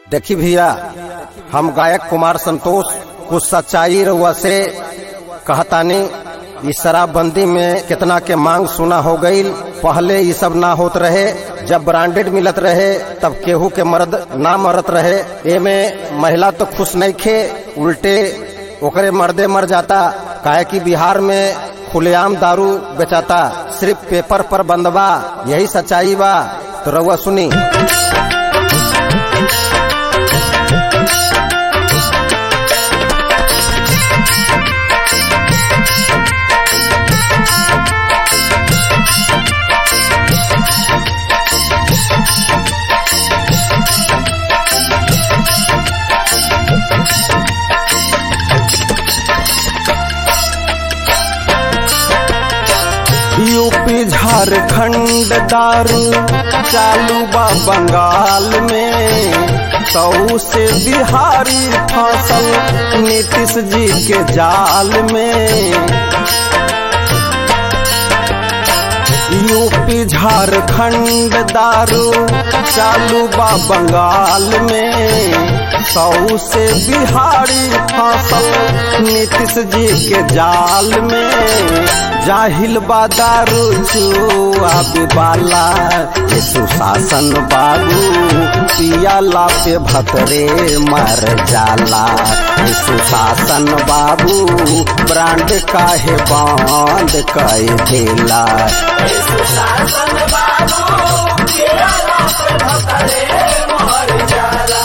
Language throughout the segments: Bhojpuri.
देखी भैया हम गायक कुमार संतोष कुछ सच्चाई रउआ से कहतानी इस शराबबंदी में कितना के मांग सुना हो गई पहले ये सब ना होत रहे जब ब्रांडेड मिलत रहे तब केहू के मर्द ना मरत रहे एमे महिला तो खुश नहीं खे उल्टे ओकरे मर्दे मर जाता काहे कि बिहार में खुलेआम दारू बेचाता सिर्फ पेपर पर बंदबा यही सच्चाई बा तो रउआ सुनी यूपी झारखंड दारू चालू बा बंगाल में सौ से बिहारी फसल नीतीश जी के जाल में यूपी झारखंड दारू चालू बा बंगाल में सौ से बिहारी फसल नीतीश जी के जाल में जाहिल बादारू चुआ बाला ये सुशासन बाबू पियाला पे भतरे मर जाला ये सुशासन बाबू ब्रांड काहे बंद कई देला सुशासन बाबू पियाला पे भतरे मर जाला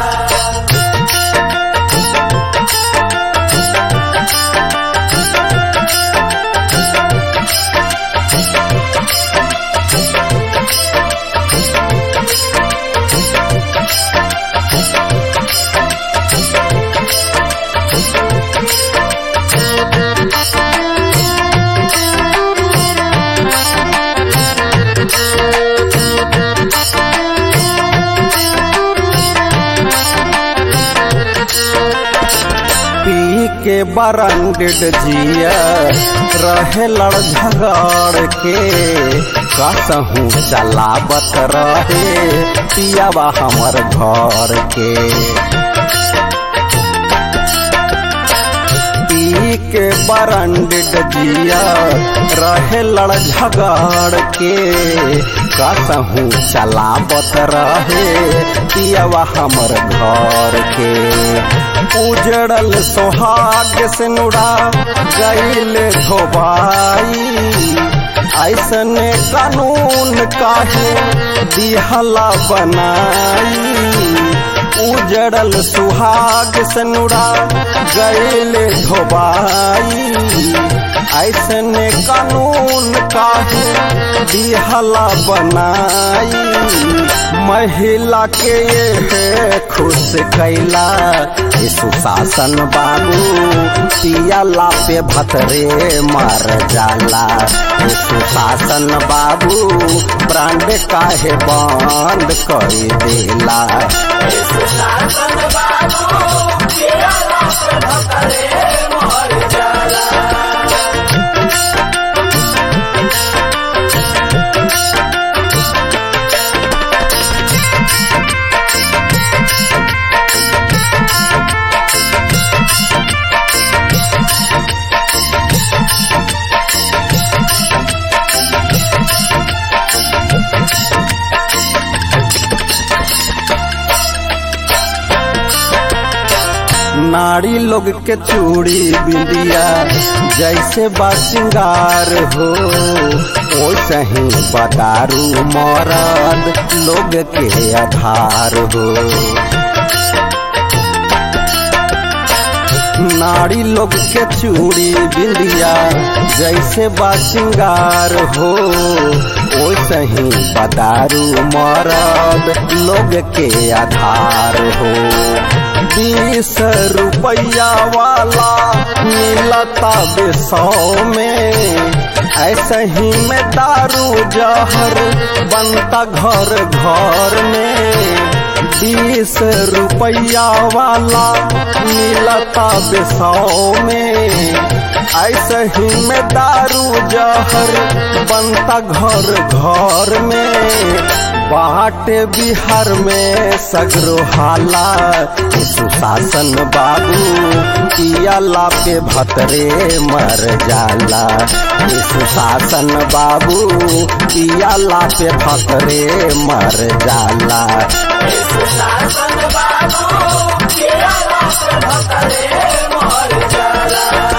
पी के बरंडिड जिया रहे लड़ झगड़ के कसहू चलावत रहे पियावा हमर घर के पी के बरंडिड जिया रहे लड़ झगड़ के कसहू चलावत रहे पियावा हमर घर के उजड़ल सोहाग से नुड़ा गईल धोबाई ऐसने कानून काहे दिहला बनाई उजड़ल सुहाग से नुड़ा गईल धोबाई ऐसने कानून काहे दिहला बनाई महिला के ये खुश कैला ये सुशासन बाबू पियाला पे भतरे मर जाला ये सुशासन बाबू ब्रांड काहे बंद कर देला ये सुशासन बाबू पियाला पे भतरे मर जाला नारी लोग के चूड़ी बिंदिया जैसे बा सिंगार हो वैसे ही बदारू मरद लोग के आधार हो नारी लोग के चूड़ी बिंदिया जैसे बा सिंगार हो वैसे ही बदारू मरद लोग के आधार हो बीस रुपया वाला मिलता सौ में ऐसे ही में दारू जहर बनता घर घर में बीस रुपया वाला मिलता सौ में ऐसे ही में दारू जहर बनता घर घर में बाटे बिहार में सगरो हाला सुशासन बाबू पियाला पे भतरे मर जाला सुशासन बाबू पियाला पे भतरे मर जाला सुशासन बाबू पियाला पे भतरे मर जाला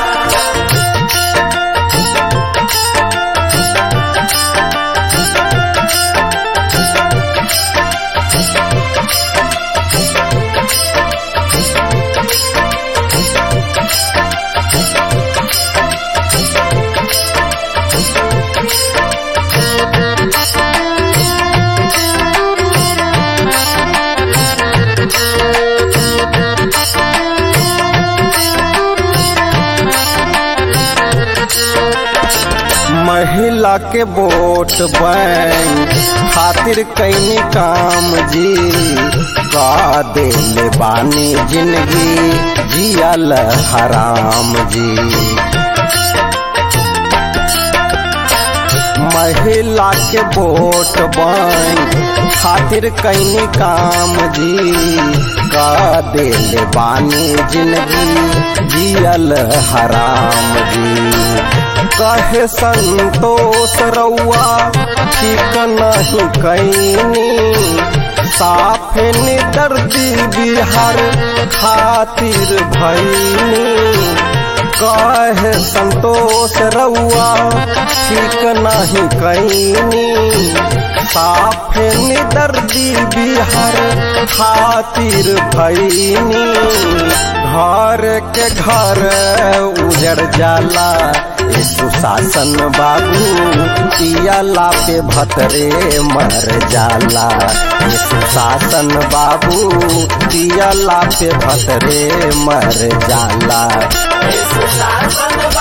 महिला के वोट बैंक खातिर कई काम जी का दिल बानी जिंदगी जियल हराम जी महिला के वोट बैंक खातिर कई काम जी का दिल बानी जिंदगी जियल हराम जी कहे संतोष रउआ ठीक नहीं कैनी साफ दर्दी बिहार खातिर भैनी कहे संतोष रउआ ठीक नहीं कैनी साफ दर्दी बिहार खातिर भैनी घर के घर उजड़ जाला सुशासन बाबू पियाला पे भतरे मर जाला सुशासन बाबू पियाला पे भतरे मर जाला सुशासन